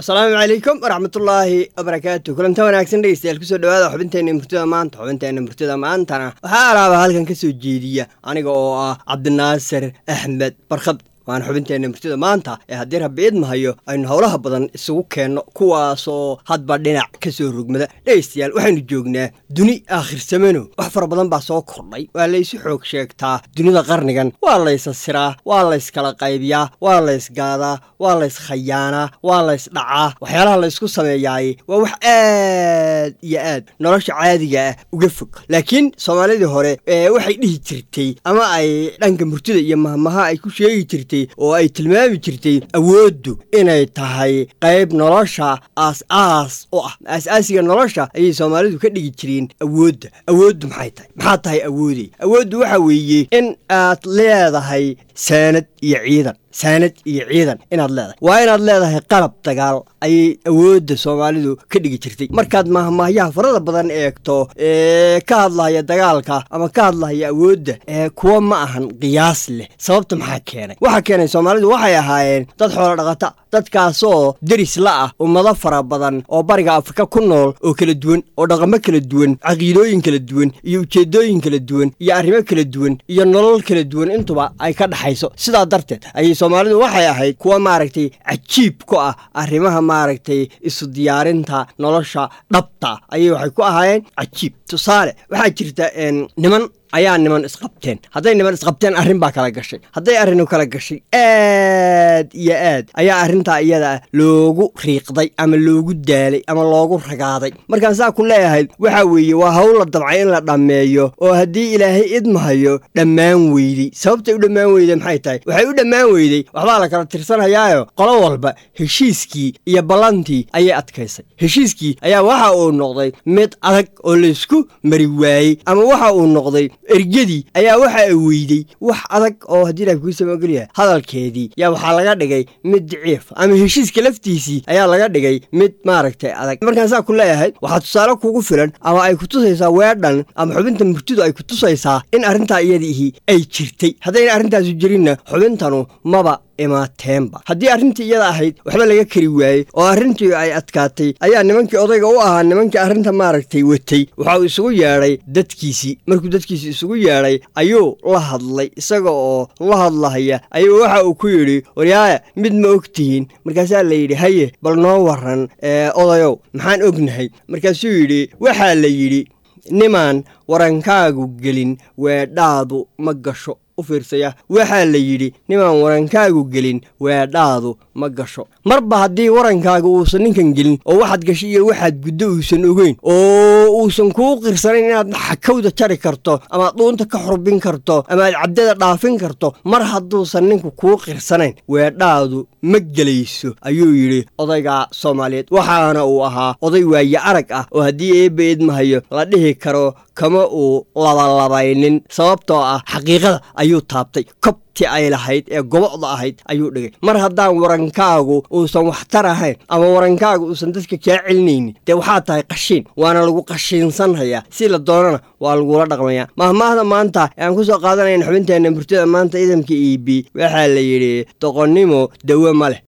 asalaamu calaykum waraxmatullaahi wabarakaatu kulanta wanaagsan dhegeystayaal kusoo dhawaada xubinteenna murtida maanta xubinteenna murtida maantana waxaa alaaba halkan ka soo jeediya aniga oo ah cabdinaasir axmed barkhad waana xubinteenna murtida maanta ee haddii rabbi idmahayo aynu howlaha badan isugu keenno kuwaasoo hadba dhinac ka soo rogmada dhegeystayaal waxaynu joognaa duni aakhirsamano wax fara badan baa soo kordhay waa laysu xoog sheegtaa dunida qarnigan waa laysasiraa waa layskala qaybiyaa waa laysgaadaa waa layskhayaanaa waa laysdhacaa waxyaalaha laysku sameeyaay waa wax aad iyo aad nolosha caadiga ah uga fog laakiin soomaalidii hore waxay dhihi jirtay ama ay dhanka murtida iyo mahmaha ay ku sheegi jirtay oo ay tilmaami jirtay awooddu inay tahay qayb nolosha aas-aas oo ah aas-aasiga nolosha ayay soomaalidu ka dhigi jireen awoodda awooddu maxay tahay maxaa tahay awoodey awooddu waxa weeye in aad leedahay saanad iyo ciidan saanad iyo ciidan inaad leedahay waa inaad leedahay qalab dagaal ayay awoodda soomaalidu ka dhigi jirtay markaad mahmaahyaha farada badan eegto ee ka hadlahaya dagaalka ama ka hadlahaya awoodda ee kuwa ma ahan qiyaas leh sababta maxaa keenay waxaa keenay soomaalidu waxay ahaayeen dad xoolo dhaqata dadkaasoo deris la ah ummado fara badan oo bariga afrika ku nool oo kala duwan oo dhaqamo kala duwan caqiidooyin kala duwan iyo ujeeddooyin kala duwan iyo arrimo kala duwan iyo nolol kala duwan intuba ay ka dhaxayso sidaa darteed ayay soomaalidu waxay ahayd kuwa maaragtay cajiib ku ah arrimaha maaragtay isu diyaarinta nolosha dhabta ayay waxay ku ahaayeen cajiib tusaale waxaa jirta niman ayaa niman isqabteen hadday niman isqabteen arrin baa kala gashay hadday arrinu kala gashay aad iyo aad ayaa arrintaa iyada loogu riiqday ama loogu daalay ama loogu ragaaday markaan saa ku leeyahay waxa weeye waa hawl la dabcay in la dhammeeyo oo haddii ilaahay idmahayo dhammaan weydey sababtay u dhammaan weyday maxay tahay waxay u dhammaan weydey waxbaa la kala tirsanayaayo qolo walba heshiiskii iyo ballantii ayay adkaysay heshiiskii ayaa waxa uu noqday mid adag oo laysku mari waayey ama waxa uu noqday ergadii ayaa waxa ay weydey wax adag oo haddii ilaah kuu samogeliyahay hadalkeedii yaa waxaa laga dhigay mid daciif ama heshiiska laftiisii ayaa laga dhigay mid maaragtay adag markaan saa ku leeyahay waxaa tusaale kugu filan ama ay ku tusaysaa weedhan ama xubinta murtidu ay ku tusaysaa in arrintaa iyadiihi ay jirtay haddayna arrintaasu jirinna xubintanu maba imaateenba haddii arrintii iyada ahayd waxba laga kari waayey oo arrintii ay adkaatay ayaa nimankii odayga u ahaa nimankii arrinta maaragtay watay waxa uu isugu yeedhay dadkiisii markuu dadkiisii isugu yeedhay ayuu la hadlay isaga oo la hadlahaya ayuu waxa uu ku yidhi waryaaya mid ma og tihiin markaasaa la yidhi haye bal noo waran odayow maxaan ognahay markaasuu yidhi waxaa la yidhi nimaan warankaagu gelin weedhaadu ma gasho fiirsaya waxaa la yidhi nimaan warankaagu gelin weedhaadu ma gasho marba haddii warankaaga uusan ninkan gelin oo waxaad gashay iyo waxaad guddo uusan ogeyn oo uusan kuu qirsanayn inaad xakawda jari karto amaad dhuunta ka xurbin karto amaad cabdada dhaafin karto mar hadduusan ninku kuu qirsanayn weedhaadu ma gelayso ayuu yidhi odayga soomaaliyeed waxaana uu ahaa oday waaye arag ah oo haddii eebba idmahayo la dhihi karo kama uu labalabaynin sababtoo ah xaqiiqada ayuu taabtay kobtii ay lahayd ee gobocda ahayd ayuu dhigay mar haddaan warankaagu uusan waxtar ahayn ama warankaagu uusan dadka kaa celinaynin dee waxaa tahay qashiin waana lagu qashiinsanhayaa si la doonana waa lagula dhaqmayaa mahmaahda maanta ee aan ku soo qaadanayna xubinteenna murtida maanta idamka e b waxaa la yidhi doqonnimo dawe ma leh